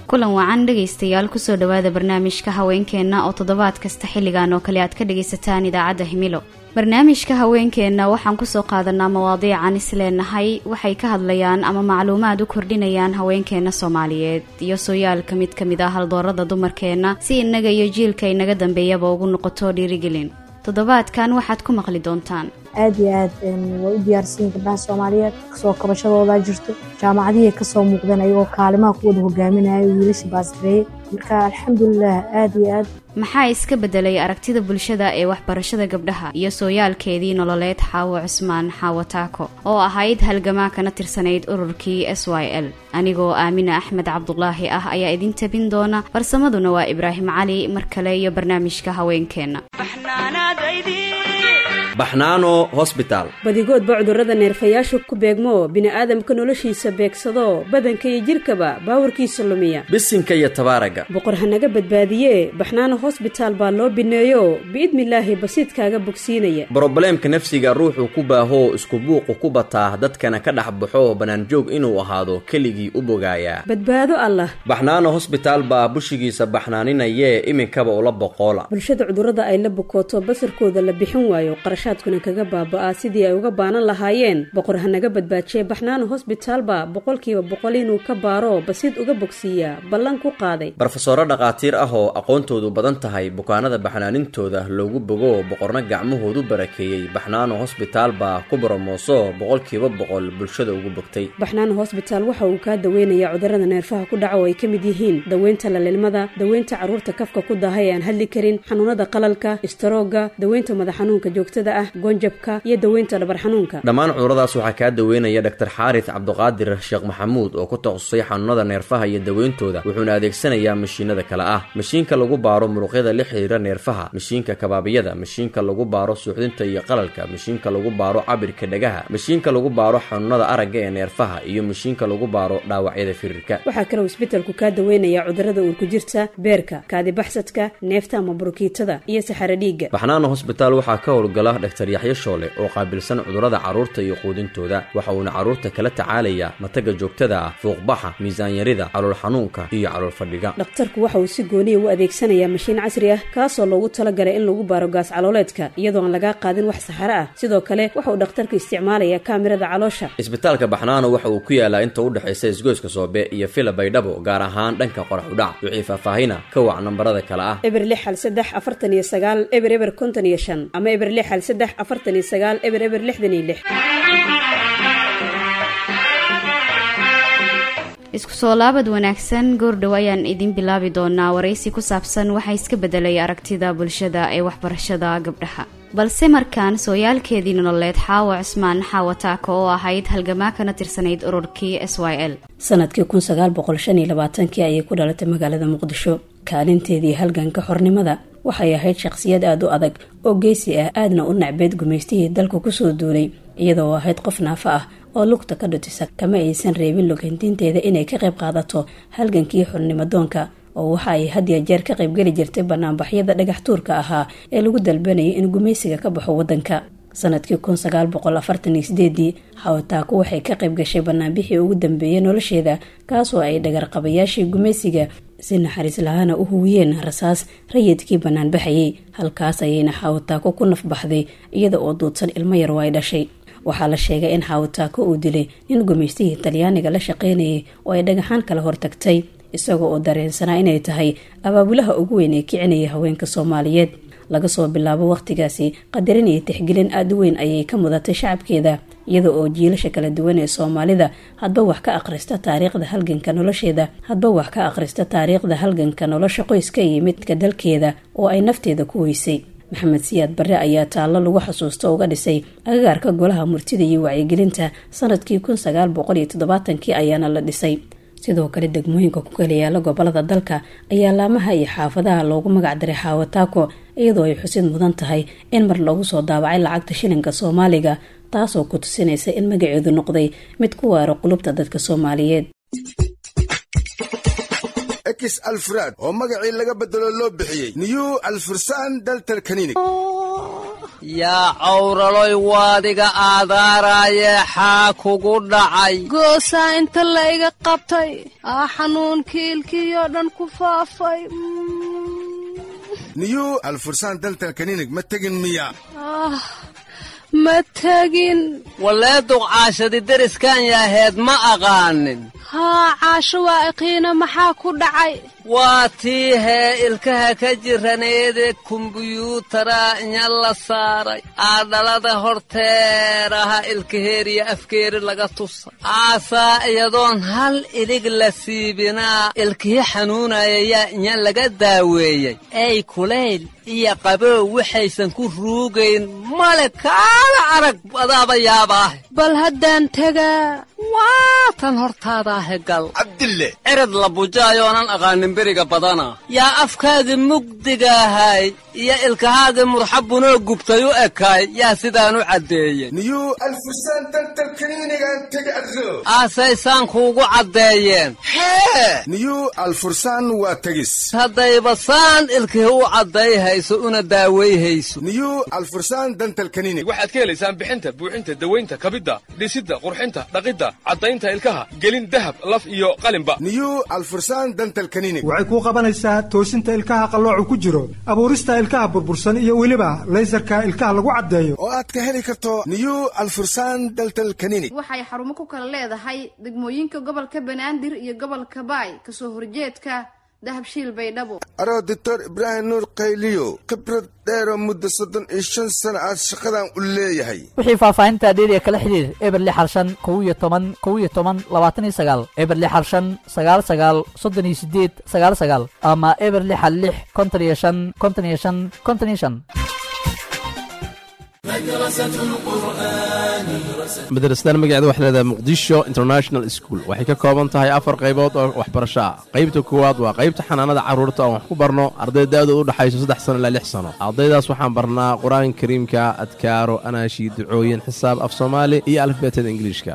kulan wacan dhegaystayaal kusoo dhowaada barnaamijka haweenkeenna oo toddobaad kasta xilligan oo kale aad ka dhagaysataan idaacadda himilo barnaamijka haweenkeenna waxaan kusoo qaadanaa mawaadiican isleenahay waxay ka hadlayaan ama macluumaad u kordhinayaan haweenkeenna soomaaliyeed iyo sooyaalka mid ka mid ah haldoorada dumarkeenna si innaga iyo jiilka inaga dambeeyaba ugu noqoto dhiirigelin toddobaadkan waxaad ku maqli doontaan aad iyo aad way u diyaarsanyiin gabdhaha soomaaliyeed kasoo kabashadoodaa jirto jaamacadihii kasoo muuqdeen ayagoo kaalimaha kuwada hogaaminaya wiilasha baasgareeye marka alxamdulilah aad iyo aad maxaa iska bedelay aragtida bulshada ee waxbarashada gabdhaha iyo sooyaalkeedii nololeed xaawo cusmaan xaawo taako oo ahayd halgamaa kana tirsanayd ururkii s y l anigoo aamina axmed cabdulaahi ah ayaa idin tabin doona farsamaduna waa ibraahim cali mar kale iyo barnaamijka haweenkeenna baxnaano hosbitaal badigoodba cudurrada neerfayaashu ku beegmo bini'aadamka noloshiisa beegsado badanka iyo jidhkaba baawarkiisa lumiya bisinka iyo tabaaraga boqor hanaga badbaadiye baxnaano hosbitaal baa loo bineeyo biidnilaahi basiidkaaga bogsiinaya brobleemka nafsiga ruuxuu ku baahoo isku buuqu ku bataa dadkana ka dhex baxo bannaanjoog inuu ahaado keligii u bogaayaa badbaado allah baxnaano hosbitaal baa bushigiisa baxnaaninayee iminkaba ula boqoola bulshada cudurrada ay la bukooto basarkooda la bixin waayo qarashaadkuna kaga baaba'aa sidii ay uga baanan lahaayeen boqor hanaga badbaajiye baxnaano hosbitaalba boqolkiiba boqol inuu ka baaro basiid uga bogsiiyaa ballan ku qaaday barofesoro dhakhaatiir ah oo aqoontoodu badan tahay bukaanada baxnaanintooda loogu bogo boqorna gacmahoodu barakeeyey baxnaano hosbitaal baa ku boromooso boqolkiiba boqol bulshada ugu bogtay baxnaano hosbitaal waxa uu kaa daweynayaa cudurrada neerfaha ku dhaca oo ay ka mid yihiin daweynta lalilmada daweynta carruurta kafka ku daaha ee aan hadli karin xanuunada qalalka istaroogga daweynta madax xanuunka joogtada ah gonjabka iyo daweynta dhabar xanuunka dhammaan cuduradaas waxaa kaa daweynaya dhaktar xaaris cabduqaadir sheekh maxamuud oo ku takhasusay xanuunada neerfaha iyo daweyntooda wuxuuna adeegsanayaa mashiinada kale ah mashiinka lagu baaro muruqyada la xiriira neerfaha mashiinka kabaabiyada mashiinka lagu baaro suuxdinta iyo qalalka mashiinka lagu baaro cabirka dhagaha mashiinka lagu baaro xanuunada aragga ee neerfaha iyo mashiinka lagu baaro dhaawacyada firirka waxaa kaloo isbetelku kaa daweynayaa cudurrada uurku jirta beerka kaadibaxsadka neefta ama burukiitada iyo saxaro dhiigga baxnaano hosbitaal waxaa ka howlgala dhaktar yaxyo shoole oo qaabilsan cudurrada carruurta iyo quudintooda waxa uuna carruurta kala tacaalayaa mataga joogtada ah fuuqbaxa miisaanyarida calool xanuunka iyo calool fadhiga dhakhtarku waxa uu si gooniya u adeegsanayaa mashiin casri ah kaasoo loogu talagalay in lagu baaro gaas calooleedka iyadoo aan lagaa qaadin wax saxaro ah sidoo kale waxa uu dhakhtarku isticmaalayaa kaamirada caloosha isbitaalka baxnaano waxa uu ku yaalaa inta u dhexaysa isgoyska soobe iyo fila baydhabo gaar ahaan dhanka qorax udhac wixii faahfaahina ka wac nambarada kale ah eber lix hal saddex afartan iyo sagaal eber eber konton iyo shan ama eber lix hal saddex afartan iyo sagaal eber eber lixdan iyo lix isku soo laabad wanaagsan goordhow ayaan idin bilaabi doonaa waraysi ku saabsan waxaa iska bedelay aragtida bulshada ee waxbarashada gabdhaha balse markaan sooyaalkeedii nololeed xaawo cusmaan xaawo taako oo ahayd halgamaa kana tirsanayd ururkii s y l sanadkii kun sagaal boqol shan iyo labaatankii ayay ku dhalatay magaalada muqdisho kaalinteedii halganka xornimada waxay ahayd shaqsiyad aada u adag oo geesi ah aadna u nacbeed gumaystihii dalka kusoo duulay iyadoo ahayd qof naafo ah oo lugta ka dhutisa kama aysan reebin logantiinteeda inay ka qayb qaadato halgankii xornimadoonka oo waxa ay had iyo jeer ka qaybgeli jirtay banaanbaxyada dhagax tuurka ahaa ee lagu dalbanayay in gumaysiga ka baxo wadanka sanadkii kun sagaal boqol afartan iyo sideedii xawataako waxay ka qayb gashay banaanbixii ugu dambeeyay nolosheeda kaasoo ay dhagarqabayaashii gumaysiga si naxariis lahaana u huwiyeen rasaas rayidkii banaanbaxayay halkaas ayayna xawataako ku nafbaxday iyada oo duudsan ilmo yar oo ay dhashay waxaa la sheegay in xawataako uu dilay nin gumaystihii talyaaniga la shaqaynayay oo ay dhagaxaan kala hortagtay isagoo oo dareensanaa inay tahay abaabulaha ugu weyn ee kicinaya haweenka soomaaliyeed laga soo bilaabo wakhtigaasi qadarin iyo tixgelin aada u weyn ayay ka mudatay shacabkeeda iyada oo jiilasha kala duwan ee soomaalida hadba wax ka akhrista taariikhda halganka nolosheeda hadba wax ka akhrista taariikhda halganka nolosha qoyska iyo midka dalkeeda oo ay nafteeda ku weysay maxamed siyaad barre ayaa taallo lagu xasuusto uga dhisay agagaarka golaha murtida iyo wacyigelinta sanadkii kun sagaal boqol iyo toddobaatankii ayaana la dhisay sidoo kale degmooyinka ku kala yaala gobolada dalka ayaa laamaha iyo xaafadaha loogu magac daray xaawataako iyadoo ay xusid mudan tahay in mar lagu soo daabacay lacagta shilinka soomaaliga taasoo ku tusinaysa in magaceedu noqday mid ku waaro qulubta dadka soomaaliyeed ekis alfraad oo magacii laga bedelo loo bixiyey new alfursan daltal kaninig yaa cawraloy waadiga aadaaraaye xaa kugu dhacay goosaa inta la iga qabtay aa xanuunkii ilkiyoo dhan ku faafay niyuu alfursaan daltal kaninig ma tegin miya ma tegin wallee duqcaashadi deriskan yaaheed ma aqaanin haa caasho waa iqiina maxaa ku dhacay waa tii hee ilkaha ka jiraneede kumbuyuutara inya la saaray aadhalada horteeraha ilkaheeriya afkeeri laga tusa aasaa iyadoon hal ilig la siibinaa ilkihi xanuunaya yaa inya laga daaweeyey ey kulayl iyo qabow waxaysan ku ruugayn male kaala arag adaaba yaabaahe bal haddaan tegaa waatan hortaadaahe gal cabdille cirad la bujaayoonan aqaanin beriga badana yaa afkaagii mugdigaahay iyo ilkahaagii murxabunoo gubtay u ekaay yaa sidaan u caddeeye niyuu alfursaan daltal kaniinigaan tegi adro aasaysaan kuugu caddeeyeen hee niyuu alfursaan waa tegis haddayba saan ilkihi u caddayhayso una daawayhayso niyuu alfursaan dantal kaniinig waxaad ka helaysaan bixinta buuxinta dawaynta kabidda dhisidda qurxinta dhaqidda caddaynta ilkaha gelin dahab laf iyo qalinba niyuu alfursaan dantal kaniinig waxay kuu qabanaysaa toosinta ilkaha qalloocu ku jiro abuurista ilkaha burbursan iyo weliba laysarka ilkaha lagu caddeeyo oo aad ka heli karto niyuu alfursaan daltal kaniinig waxay xarumo ku kala leedahay degmooyinka gobolka banaadir iyo gobolka baay kasoo horjeedka dahabshiil baydhabo aroo doctor ibraahim nuur qayliyo khibrad dheeroo muddo soddon iyo shan sano aad shaqadan u leeyahay wixii faahfaahinta dheeriya kala xidhiir eber lix harshan kow iyo toban kow iyo toban labaatan iyo sagaal eber lix harshan sagaal sagaal soddon iyo sideed sagaal sagaal ama eber lixa lix konton iyo shan konton iyo shan konton iyo shan madrasadan magaceeda waxay leedahay muqdisho international school waxay ka kooban tahay afar qaybood oo waxbarasho ah qaybta koowaad waa qaybta xanaanada carruurta oon wax ku barno arday da'dooda u dhexayso saddex sano ilaa lix sano ardaydaas waxaan barnaa qur-aanka kariimka adkaaro anaashi ducooyin xisaab af soomaali iyo alifbeetada ingiliishka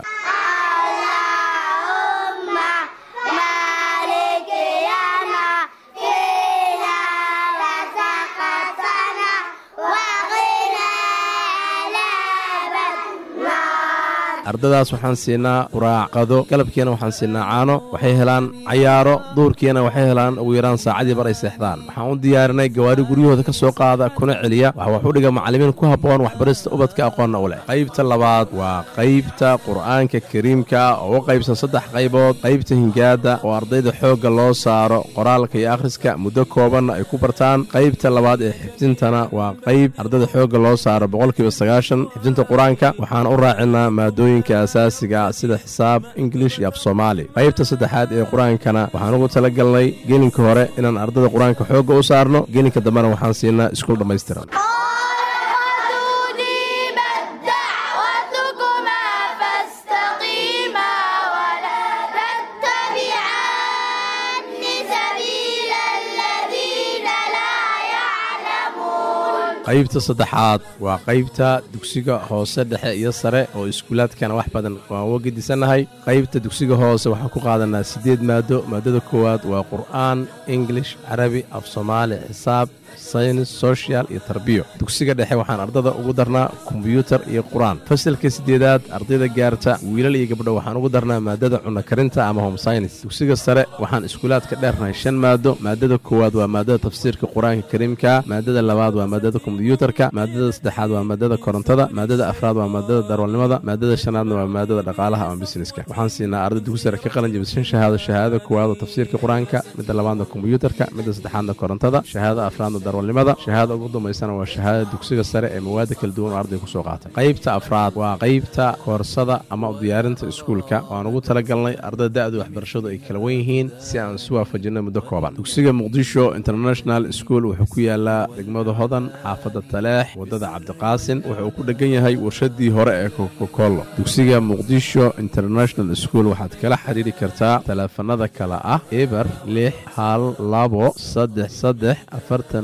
ardadaas waxaan siinaa quraacqado galabkiina waxaan siinaa caano waxay helaan cayaaro duurkiina waxay helaan ugu yaraan saacadii bar ay seexdaan waxaan u diyaarinay gawaari guryahooda ka soo qaada kuna celiya waxa wax u dhiga macallimiin ku habboon waxbarista ubadka aqoonna u leh qaybta labaad waa qaybta qur'aanka kariimka oo u qaybsan saddex qaybood qaybta hingaadda oo ardayda xoogga loo saaro qoraalka iyo akhriska muddo koobanna ay ku bartaan qaybta labaad ee xifdintana waa qayb ardayda xoogga loo saaro boqolkiiba sagaashan xifdinta qur-aanka waxaan u raacinaa maadooyin asaasiga sida xisaab ingilish iyo af soomaali qaybta saddexaad ee qur-aankana waxaan ugu tala galnay gelinka hore inaan ardada qur-aanka xoogga u saarno gelinka dambena waxaan siinaa iskuul dhammaystiran qaybta saddexaad waa qaybta dugsiga hoose dhexe iyo sare oo iskuulaadkana wax badan waan uga gedisannahay qaybta dugsiga hoose waxaan ku qaadanaa siddeed maado maadada koowaad waa qur'aan ingilish carabi af soomaali xisaab saynis sochial iyo tarbiyo dugsiga dhexe waxaan ardada ugu darnaa kombyuutar iyo qur-aan fasalka siddeedaad ardayda gaarta wiilal iyo gabdho waxaan ugu darnaa maadada cunno karinta ama home saynis dugsiga sare waxaan iskuulaadka dheernahay shan maado maadada koowaad waa maadada tafsiirka qur-aanka kariimka maadada labaad waa maadada kombyuutarka maadada saddexaad waa maadada korontada maadada afraad waa maadada darwalnimada maadada shanaadna waa maadada dhaqaalaha ama busineska waxaan siinaa arday dugsi sare ka qalin jabis shan shahaado shahaadada koowaad oo tafsiirka qur-aanka midda labaadna kombyuutarka midda saddexaadna korontada shahaadada afraadna darwalnimada shahaada ugu dambaysana waa shahaadada dugsiga sare ee mawaada kala duwan oo arday ku soo qaatay qaybta afraad waa qaybta koorsada ama u diyaarinta iskuulka waan ugu talagalnay ardada da'du waxbarashadu ay kala wen yihiin si aan isu waafajinno muddo kooban dugsiga muqdisho international school wuxuu ku yaalaa degmada hodan xaafadda taleex waddada cabdiqaasin wuxuu ku dheggan yahay warshadii hore ee kokokollo dugsiga muqdisho international school waxaad kala xidhiiri kartaa taleefanada kale ah eber lix hal labo saddex saddex afartan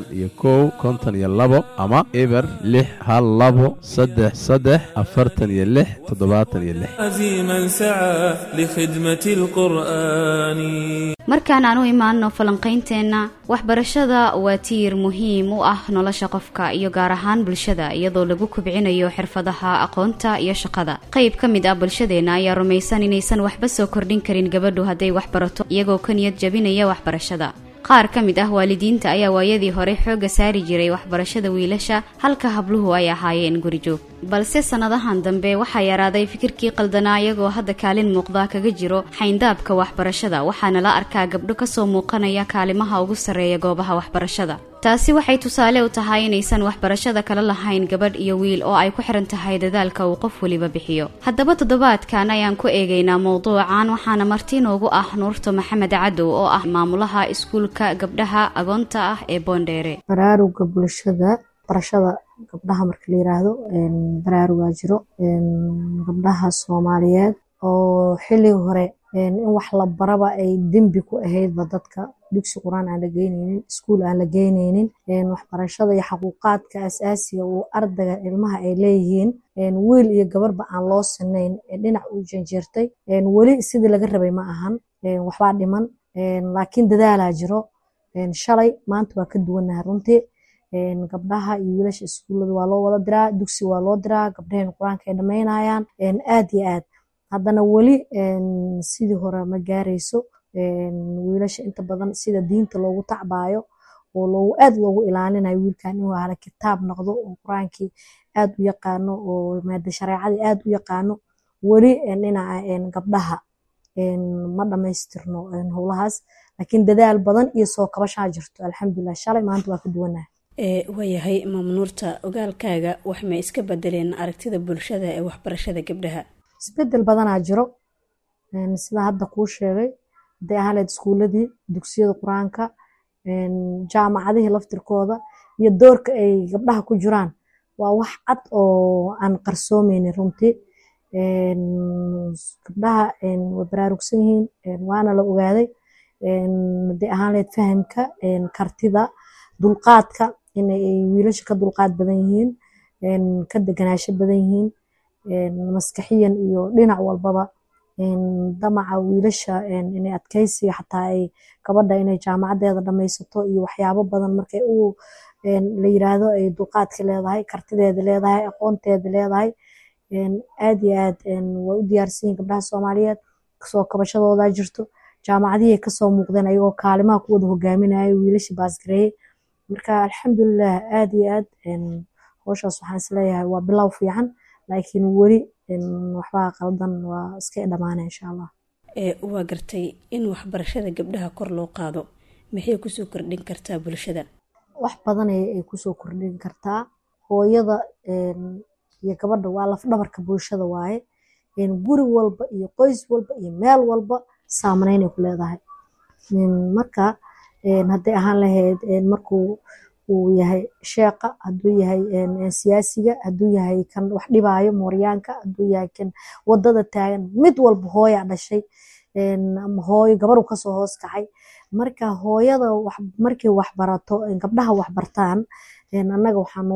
afartan iyo kow konton iyo labo ama eber lix hal labo saddex saddex afartan iyo lix toddobaatan iyo lix عزيما سعى لخدمة القرآن markaan aan u imaanno falanqaynteenna waxbarashada waa tiir muhiim u ah nolosha qofka iyo gaar ahaan bulshada iyadoo lagu kubcinayo xirfadaha aqoonta iyo shaqada qayb ka mid ah bulshadeenna ayaa rumaysan inaysan waxba soo kordhin karin gabadhu hadday wax barato iyagoo ka niyad jabinaya waxbarashada qaar ka mid ah waalidiinta ayaa waayadii hore xoogga saari jiray waxbarashada wiilasha halka habluhu ay ahaayeen gurijoog balse sannadahan dambe waxaa yaraaday fikirkii qaldanaa iyagoo hadda kaalin muuqda kaga jiro xayndaabka waxbarashada waxaana la arkaa gabdho kasoo muuqanaya kaalimaha ugu sarreeya goobaha waxbarashada taasi waxay tusaale u tahay inaysan waxbarashada kala lahayn gabadh iyo wiil oo ay ku xiran tahay dadaalka uu qof weliba bixiyo haddaba toddobaadkan ayaan ku eegaynaa mowduucan waxaana marti noogu ah nuurto maxamed cadow oo ah maamulaha iskuulka gabdhaha agoonta ah ee boondheere baraaruga bulshada barashada gabdhaha marka la yiraahdo baraarugaa jiro gabdhaha soomaaliyeed oo xilliga hore in wax la baraba ay dembi ku ahaydba dadka dugsi qur-aan aan la geyneynin iskuul aan la geyneynin waxbarashada iyo xaquuqaadka asaasiga uu ardayga ilmaha ay leeyihiin wiil iyo gabarba aan loo sinayn dhinac u janjeertay weli sidii laga rabay ma ahan waxbaa dhiman laakiin dadaalaa jiro shalay maanta waa ka duwannahay runtii gabdhaha iyo wiilasha iskuullada waa loo wada diraa dugsi waa loo diraa gabdhaheen qur-aanka ay dhammaynayaan aad iyo aad haddana weli sidii hore ma gaarayso wiilasha inta badan sida diinta loogu tacbaayo oo loogu aad loogu ilaalinayo wiilkan inuu hala kitaab noqdo oo qur-aankii aad u yaqaano oo maada shareecadii aad u yaqaano weli dhinaca gabdhaha ma dhammaystirno howlahaas laakiin dadaal badan iyo soo kabashaa jirto alxamdulilah shalay maanta waa ka duwanaha waayahay mamnuurta ogaalkaaga wax ma iska bedeleen aragtida bulshada ee waxbarashada gabdhaha isbedel badanaa jiro sida hadda kuu sheegay haday ahaleed iskuuladii dugsiyada qur-aanka jaamacadihii laftirkooda iyo doorka ay gabdhaha ku jiraan waa wax cad oo aan qarsoomeynin runtii gabdhaha way baraarugsan yihiin waana la ogaaday haday ahaan laheyd fahamka kartida dulqaadka inay wiilasha ka dulqaad badan yihiin ka deganaasho badan yihiin maskaxiyan iyo dhinac walbaba damaca wiilasha inay adkaysiga xataa ay gabadha inay jaamacadeeda dhamaysato iyo waxyaabo badan markay u la yiraahdo ay dulqaadka leedahay kartideeda leedahay aqoonteeda leedahay aad iyo aad way u diyaarsan yihin gabdhaha soomaaliyeed kasoo kabashadoodaa jirto jaamacadihii kasoo muuqdeen ayagoo kaalimaha ku wada hogaaminayo wiilasha baasgareeye marka alxamdulilah aad iyo aad howshaas waxaan isleeyahay waa bilow fiican laakiin weli waxbaa qaldan waa iska dhamaana insha allah waa gartay in waxbarashada gabdhaha kor loo qaado maxay kusoo kordhin kartaa bulshada wax badan ay kusoo kordhin kartaa hooyada iyo gabadha waa lafdhabarka bulshada waaye guri walba iyo qoys walba iyo meel walba saameyneynay ku leedahay marka hadday ahaan lahayd markuu uu yahay sheeqa hadduu yahay siyaasiga hadduu yahay kan wax dhibaayo mooryaanka hadduu yahay kan wadada taagan mid walba hooyaa dhashay hooyo gabaru kasoo hoos kacay marka hooyada markay waxbarato gabdhaha waxbartaan annaga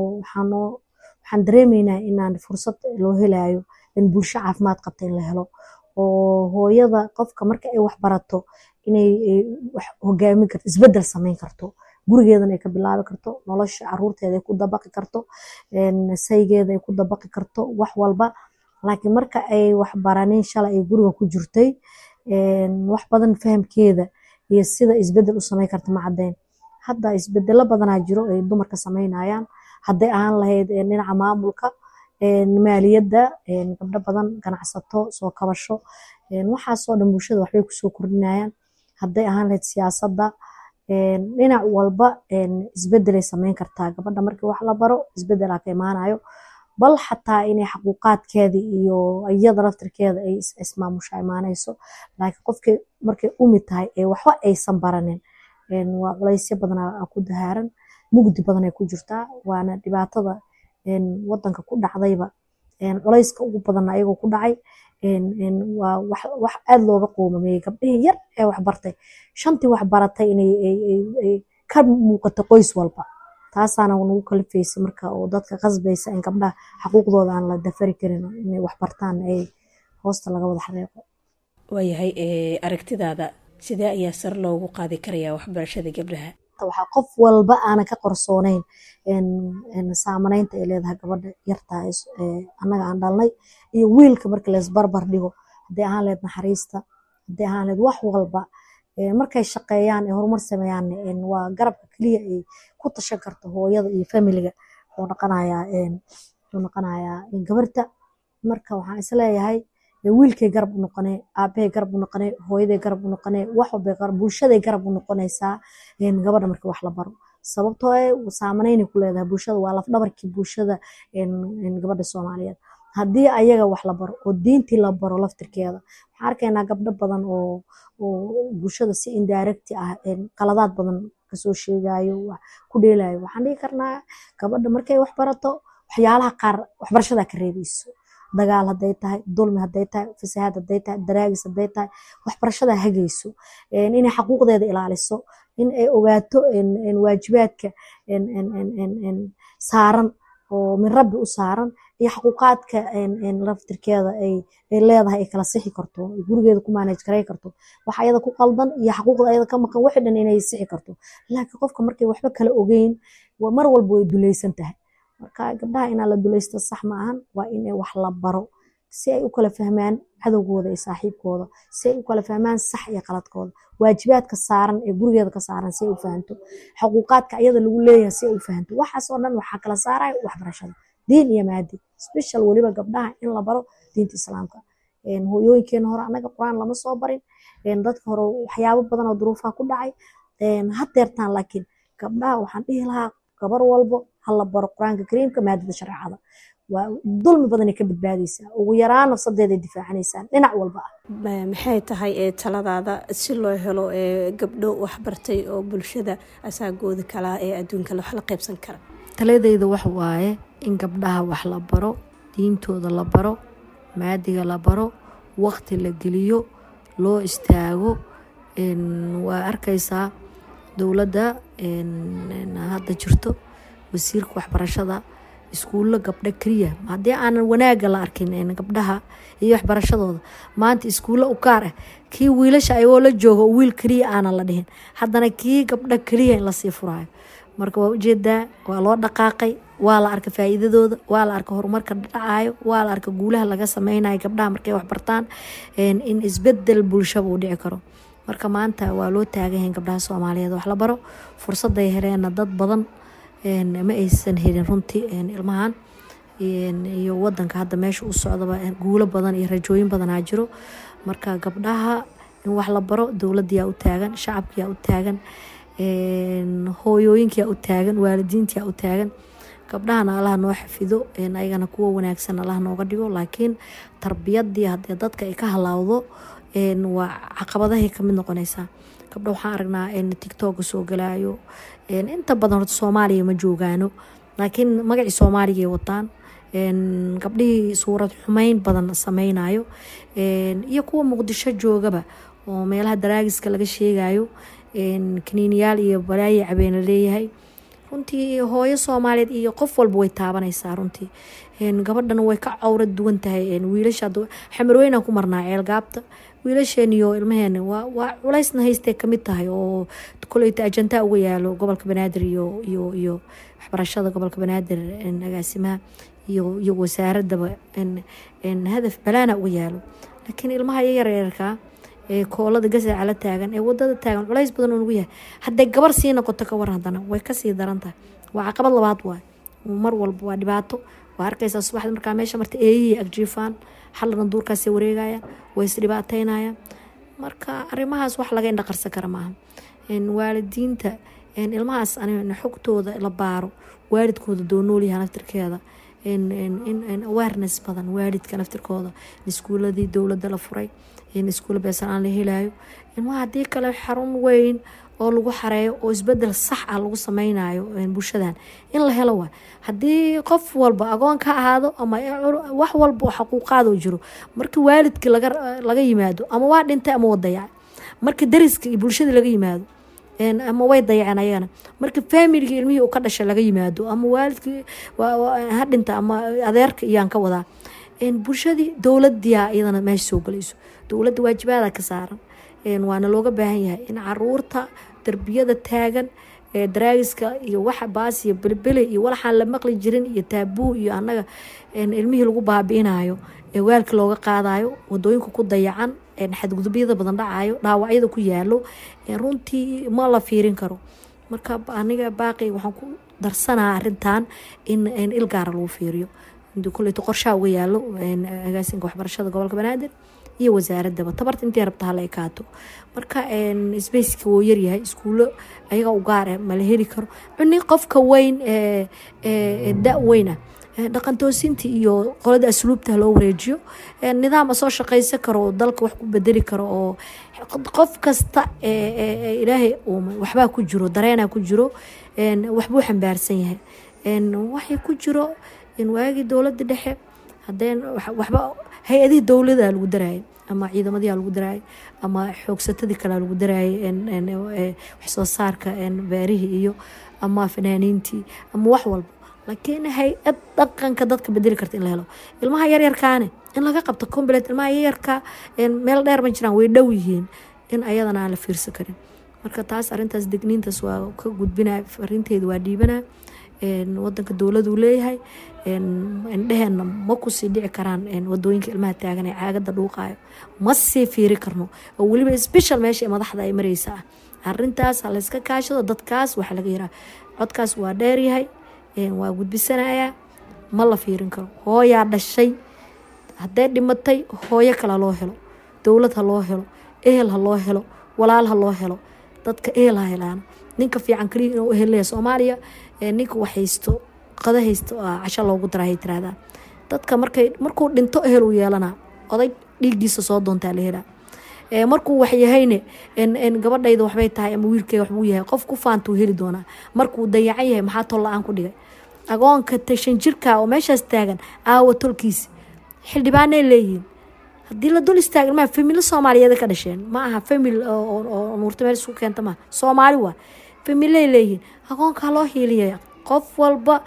waxaan dareemeynaa inaan fursad loo helayo in bulsho caafimaad qabta in la helo oo hooyada qofka marka ay waxbarato inay hogaamin karto isbedel sameyn karto gurigeedana ay ka bilaabi karto nolosha caruurteeda ay ku dabaqi karto saygeeda ay ku dabaqi karto wax walba laakiin marka ay waxbaranin shalay ay guriga ku jirtay wax badan fahamkeeda iyo sida isbedel u sameyn karta ma caddeyn hadda isbedelo badanaa jiro ay dumarka sameynayaan hadday ahaan lahayd dhinaca maamulka maaliyadda gabdho badan ganacsato soo kabasho waxaasoo dhan bulshada waxbay kusoo kordhinayaan hadday ahaan lahayd siyaasadda dhinac walba isbedelay sameyn kartaa gabadha markii wax la baro isbedelaa ka imaanayo bal xataa inay xaquuqaadkeeda iyo iyada laftirkeeda ay ismaamusha imaanayso laakiin qofkii markay umi tahay ee waxba aysan baranin waa culaysyo badanaa ku dahaaran mugdi badanay ku jirtaa waana dhibaatada wadanka ku dhacdayba culayska ugu badanna ayagoo ku dhacay waa wax aad looga qoomameeyey gabdhihii yar ee waxbartay shantii waxbaratay inay ka muuqato qoys walba taasaana nagu kalifaysa marka oo dadka qasbaysa in gabdhaha xaquuqdooda aan la dafari karin inay waxbartaan ay hoosta laga wada xareeqo waayahay aragtidaada sidee ayaa sare loogu qaadi karayaa waxbarashada gabdhaha waxaa qof walba aanan ka qorsooneyn saamaneynta ay leedahay gabadha yartaa annaga aan dhalnay iyo wiilka marka leesbarbar dhigo haddii ahaan leed naxariista haddii ahaan leed wax walba markay shaqeeyaan ee horumar sameeyaan waa garabka keliya ay ku tashan karto hooyada iyo familiga wuxuu noqonayaa wuxuu noqonayaa gabarta marka waxaan isleeyahay wiilkay garab u noqonee aabahay garab u noqonee hooyaday garab u noqonee wax walbay garab bulshaday garab u noqonaysaa gabadha marka wax la baro sababtoo eh saamaneynay ku leedahay bulshada waa laf dhabarkii bulshada gabadha soomaaliyeed haddii ayaga wax la baro oo diintii la baro laftirkeeda waxaan arkaynaa gabdho badan oo oo bulshada si indirecti ah qaladaad badan kasoo sheegayo ku dheelayo waxaan dhihi karnaa gabadha markay wax barato waxyaalaha qaar waxbarashadaa ka reebayso dagaal hadday tahay dulmi hadday tahay fasahaad hadday tahay daraagis hadday tahay waxbarashadaa hagayso inay xaquuqdeeda ilaaliso in ay ogaato waajibaadka saaran oo min rabbi u saaran iyo xaquuqaadka laftirkeeda ay leedahay ay kala sixi karto gurigeeda ku manage garay karto wax ayada ku qaldan iyo xaquuqda ayada ka maqan wixii dhan inay sixi karto laakiin qofka markay waxba kala ogeyn mar walba way dulaysan tahay marka gabdhaha inaa la dulaysto sax ma ahan waa in wax la baro si ay u kala fahmaan cadowgooda iyo saaxiibkooda si ay u kala fahmaan sax iyo qaladkooda waajibaadka saaran ee gurigeeda ka saaran si ay u fahanto xuquuqaadka ayada lagu leeyahay si ay u fahanto waxaas oo dhan waxaa kala saaraya waxbarashada diin iyo maadi special weliba gabdhaha in la baro diinta islaamka hooyooyinkeena hore annaga qur-aan lama soo barin dadka hore waxyaabo badan oo duruufaha ku dhacay hadeertaan laakiin gabdhaha waxaan dhihi lahaa gabar walbo hala baro qur-aanka kariimka maadada shareecada waa dulmi badanay ka badbaadaysaa ugu yaraan nafsadeeday difaacanaysaa dhinac walba ah maxay tahay ee taladaada si loo helo ee gabdho waxbartay oo bulshada asaagooda kalaa ee adduunka wax la qaybsan kara taladeyda wax waaye in gabdhaha wax la baro diintooda la baro maadiga la baro waqti la geliyo loo istaago waa arkaysaa dowladda hadda jirto wasiirka waxbarashada iskuullo gabdho keliya haddii aanan wanaaga la arkin gabdhaha iyo waxbarashadooda maanta iskuullo u gaar ah kii wiilasha ayagoo la jooga oo wiil keliya aanan la dhihin haddana kii gabdho keliya in lasii furaayo marka waa ujeedaa waa loo dhaqaaqay waa la arka faa'iidadooda waa la arka horumarka dhacayo waa la arka guulaha laga sameynayo gabdhaha markay waxbartaan in isbedel bulshaba uu dhici karo marka maanta waa loo taaganyahay gabdhaha soomaaliyeed wax la baro fursaday heleenna dad badan ma aysan helin runtii ilmahan iyo wadanka hadda meesha u socdaba guulo badan iyo rajooyin badanaa jiro marka gabdhaha in wax la baro dowladdiyaa u taagan shacabkiyaa u taagan hooyooyinkiyaa u taagan waalidiintiyaa u taagan gabdhahana allaha noo xafido ayagana kuwa wanaagsan allaha nooga dhigo laakiin tarbiyadii haddee dadka ay ka halaawdo waa caqabadahay kamid noqonaysaa gabdho waxaan aragnaa tictoka soo galaayo inta badan horta soomaaliya ma joogaano laakiin magacii soomaaligay wataan gabdhihii suurad xumeyn badan sameynayo iyo kuwa muqdisho joogaba oo meelaha daraagiska laga sheegayo kaniiniyaal iyo balaayi cabeena leeyahay runtii hooyo soomaaliyeed iyo qof walba way taabanaysaa runtii gabadhana way ka cawrad duwan tahay wiilasha xamarweynaan ku marnaa ceelgaabta wiilasheeniyo ilmaheena waa culaysna haystee kamid tahay oo koleyta ajantaa uga yaalo gobolka banaadir iyo iyo iyo waxbarashada gobolka banaadir agaasimaha iyo iyo wasaaradaba hadaf balaana uga yaalo laakiin ilmaha yaryarka ee koolada gasaca la taagan ee wadada taagan culays badan oo nagu yahay hadday gabar sii noqoto ka war haddana way kasii daran tahay waa caqabad labaad waay mar walba waa dhibaato waa arkaysaa subaxda markaa meesha marta eeyihii agjiifaan xalana duurkaasay wareegayaan way isdhibaateynayaan marka arrimahaas wax laga indhaqarsan kara maaha waalidiinta ilmahaas xogtooda la baaro waalidkooda doonoolyaha naftirkeeda in awareness badan waalidka naftirkooda iskuuladii dowladda la furay in iskuulla beesan aan la helayo ilmaha haddii kale xarun weyn oo lagu xareeyo oo isbedel sax ah lagu sameynayo bulshadan in la helo waa haddii qof walba agoon ka ahaado ama wax walba oo xaquuqaadoo jiro markii waalidkii laga yimaado ama waa dhintay ama wadayac markii dariska iyo bulshadii laga yimaado ama way dayaceen ayagana marka faamilgii ilmihii uu ka dhashay laga yimaado ama waalidkii ha dhinta ama adeerka iyaan ka wadaa bulshadii dowladiyaa iyadana meesha soo galayso dowladda waajibaada ka saaran waana looga baahan yahay in caruurta darbiyada taagan daraagiska iyo waxa baas iyo belbele iyo walaxaan la maqli jirin iyo taabuu iyo annaga ilmihii lagu baabi'inayo ee waalka looga qaadayo wadooyinka ku dayacan xadgudubyada badan dhacayo dhaawacyada ku yaalo runtii ma la fiirin karo marka aniga baaqi waxaan ku darsanaa arintan in il gaara lagu fiiriyo koleyto qorshaha uga yaalo agaasinka waxbarashada gobolka banaadir iyo wasaaradaba tabarta intay rabta hala ekaato marka sbaceka wuu yaryahay iskuulo ayaga u gaar ah mala heli karo cuni qofka weyn da weyna dhaqan toosinta iyo qolada asluubta loo wareejiyo nidaam soo shaqaysan karo oo dalka wax ku bedeli karo oo qof kasta ilaahay waxbaa ku jiro dareenaa ku jiro waxbuu xambaarsan yahay waxay ku jiro waagii dowlada dhexe hadeen waxba hay-adihii dowlada lagu daraayay ama ciidamadii lagu daraayay ama xoogsatadii kale lagu daraayay waxsoo saarka beerihii iyo ama fanaaniintii ama wax walba laakiin hay-ad dhaqanka dadka bedeli karta in la helo ilmaha yaryarkaane in laga qabto combilet ilmaha yaryarka meel dheer ma jiraan way dhow yihiin in ayadana aan la fiirsan karin marka taas arintaas degniintaas waa ka gudbina arinteeda waa dhiibana wadanka dowladuu leeyahay indheheena ma kusii dhici karaan wadooyinka ilmaha taagan ee caagada dhuuqayo ma sii fiiri karno oo weliba special meesha madaxda ay mareysa ah arintaas ha layska kaashado dadkaas waxa laga yaraa codkaas waa dheeryahay waa gudbisanayaa ma la fiirin karo hooyaa dhashay hadday dhimatay hooyo kale loo helo dowlad ha loo helo ehel ha loo helo walaal ha loo helo dadka ehel ha helaana ninka fiican kaliya inuu ehelaya soomaaliya ninka wax haysto qada haysto casho loogu darahay tiraahdaa dadka markay markuu dhinto ehel uu yeelanaa oday dhiiggiisa soo doontaa la helaa markuu wax yahayne gabadhayda waxbay tahay ama wiilkeyga waxbuu yahay qof ku faantuu heli doonaa markuu dayacan yahay maxaa tol la-aan ku dhigay agoonka tashan jirka oo meeshaas taagan aawa tolkiisi xildhibaanay leeyihiin haddii la dul istaaga ilmaha familo soomaaliyeed ka dhasheen ma aha famil oo nuurta meel isku keenta maaha soomaali waa familay leeyihiin agoonkaa loo hiiliyaya qof walba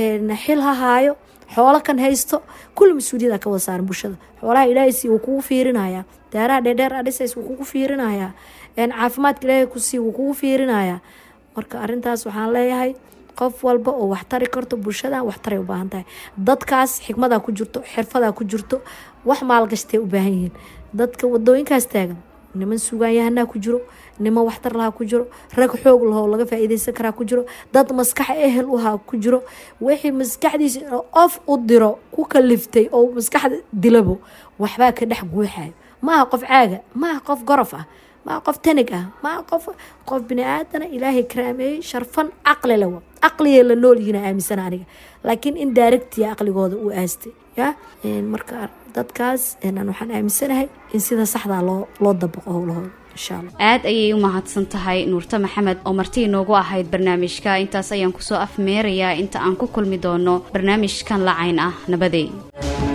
xil ha haayo xoolo kan haysto kulli mas-uuliyada ka wada saaran bulshada xoolaha ilaahaysi wuu kugu fiirinayaa daaraha dheerdheer adhisays wuu kugu fiirinayaa caafimaadka ilaahay kusii wuu kugu fiirinayaa marka arintaas waxaan leeyahay qof walba oo wax tari karto bulshadan wax taray u baahan tahay dadkaas xikmadaa ku jirto xirfadaa ku jirto wax maalgashtay u baahan yihiin dadka wadooyinkaas taagan niman sugaanyahanaa ku jiro niman waxtar lahaa ku jiro rag xoog lahoo laga faa-iideysan karaa ku jiro dad maskax ehel uhaa ku jiro wixii maskaxdiisa of u diro ku kaliftay oo maskaxda dilabo waxbaa ka dhex guuxayo maaha qof caaga maaha qof gorof ah maaha qof tanig ah maaha qof qof bini aadana ilaahay karaameeyey sharfan caqli lewa caqligee la nool yihiin aaminsana aniga laakiin in daaragtiya caqligooda uu aastay ya marka dadkaas waxaan aaminsanahay in sida saxdaa loo loo dabaqo howlahooda aad ayay u mahadsan tahay nuurte maxamed oo marti inoogu ahayd barnaamijka intaas ayaan kusoo afmeerayaa inta aan ku kulmi doono barnaamijkan lacayn ah nabadey